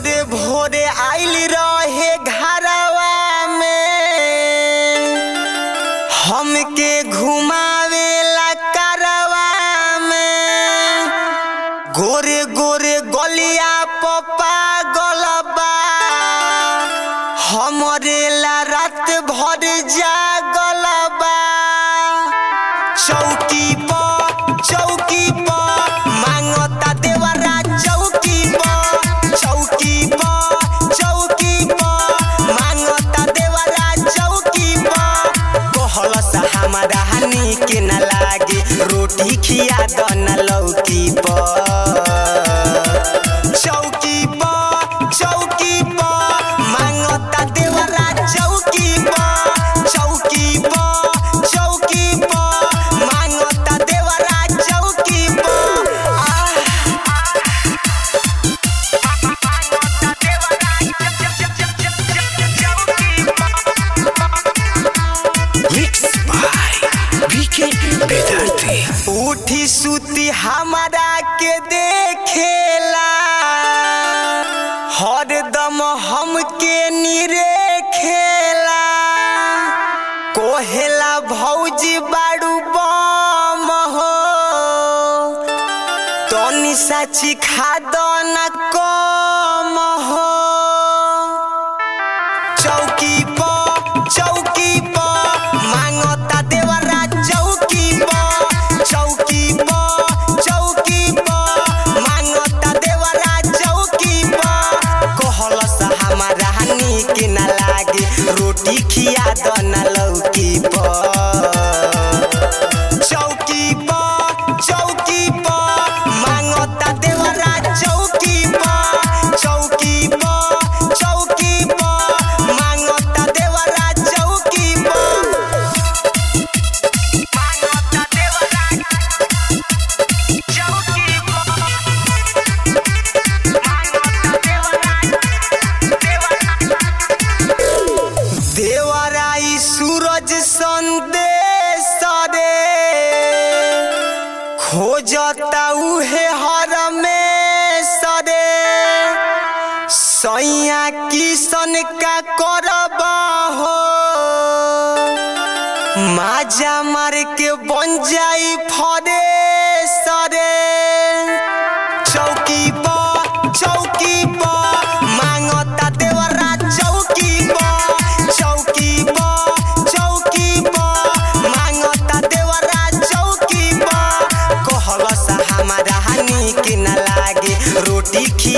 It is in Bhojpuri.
भोरे भोरे आइल रहे घरवा में हमके घुमावेला करवा में गोरे गोरे गलिया पपा गलबा हमरे ला रात भर जागलबा चौकी पर चौकी पर मांगता देवरा चौकी पर चौकी पर चौकी पर मांगता देवरा चौकी पर कहलस हमारा हानि के न लागे रोटी खिया द न लौकी पर चौकी पर चौकी पर मांगता देवरा चौकी पर चौकी पर चौकी पर मांगता देवरा चौकी पर आह Mixed by BK Bedarte. उठी सुती हमारा के देखेला हरदम हमके निरे खेला कोहेला भौजी बाड़ू बम हो तनी साची खाद न कम हो चौकी पर चौकी पर मांगता देवरा चौकी पर चौकी पर चौकी पर मांगता देवरा चौकी पर कहलस हमारा हानि के न लागे रोटी खिया द न लौकी पर चौकी पर चौकी पर मांगता देवरा चौकी पर चौकी पर चौकी पर मांगता देवरा चौकी पर देवराई सूरज संदेश रे खोजता उहे हर में सरे सैया किसन का करब हो माजा मार के बन जाई फरे सरे चौकी पर चौकी पर मांगता देवरा चौकी पर चौकी पर चौकी पर मांगता देवरा चौकी पर कहलस हमारा हानि के न लागे रोटी खिया